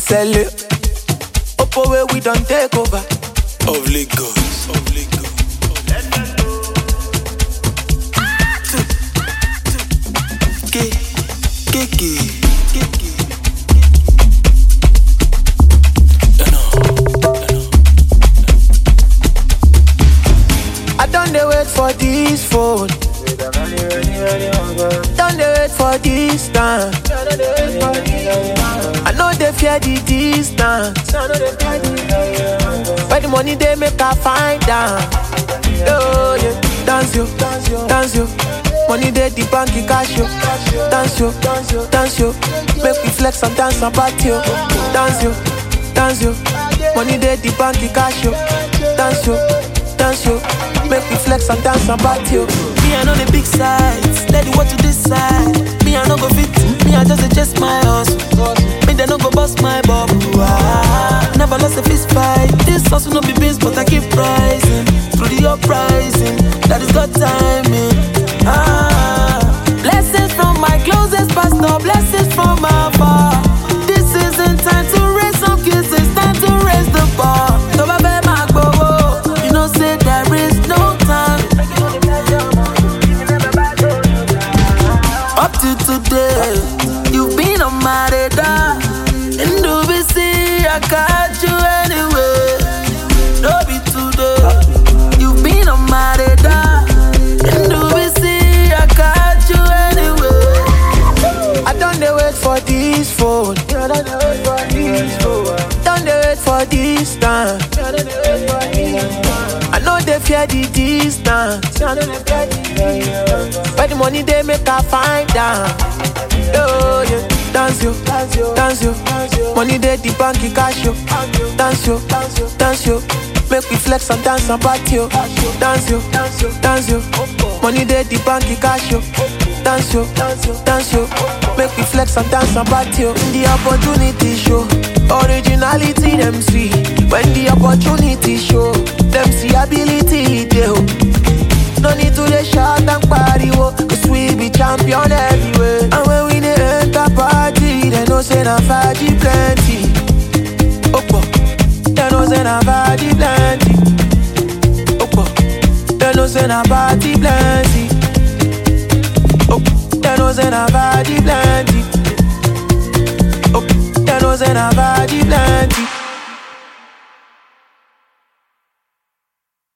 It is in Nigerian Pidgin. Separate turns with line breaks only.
sell it. Oppo where we don't take over.
Of Lagos. Of Lagos.
K, K, K, K, K.
You know.
I don't dey wait for this phone. Don't dey wait for this time. I know they fear the distance. Where the money they make I find out. Oh yeah, dance yo, dance yo. Money they the bank in cash yo. Dance yo, dance yo. Make we flex and dance and party yo. Dance yo, dance yo. Money they the bank in cash yo. Dance yo, dance yo. Make we flex and dance and party yo.
Me, I know the big sides. Let the what to decide. Me, I no go fit. Me, I just adjust my hustle. Me, they no go bust my bubble. Ah, never lost a fist fight. This hustle no be beans, but I keep rising. Through the uprising, that is God timing. Ah, blessings from my closest pastor. Blessings from my far. This isn't time to raise some kids. It's time to raise the bar. So, baby, my go. You know, say there is no time. Up to today, you've been on my radar. And do we see I got you anyway? No be today, you've been on my radar. And do we see I got you anyway?
I don't dey wait for this phone. Don't dey wait for this time. I know they fear the distance. Where the money they make I find out. Oh yeah, dance yo, dance yo. Money they the bank in cash yo. Dance yo, dance yo. Make we flex and dance and party yo. Dance yo, dance yo. Money they the bank in cash yo. Dance yo, dance yo. Make we flex and dance and party yo. The opportunity show, originality them see. When the opportunity show, them see ability dey oh. No need to dey shout and pariwo Cause we be champion everywhere And when we dey enter party They know say na faji plenty Opo They know say na faji plenty Opo They know say na party plenty Opo They know say na faji plenty Opo They know say na faji plenty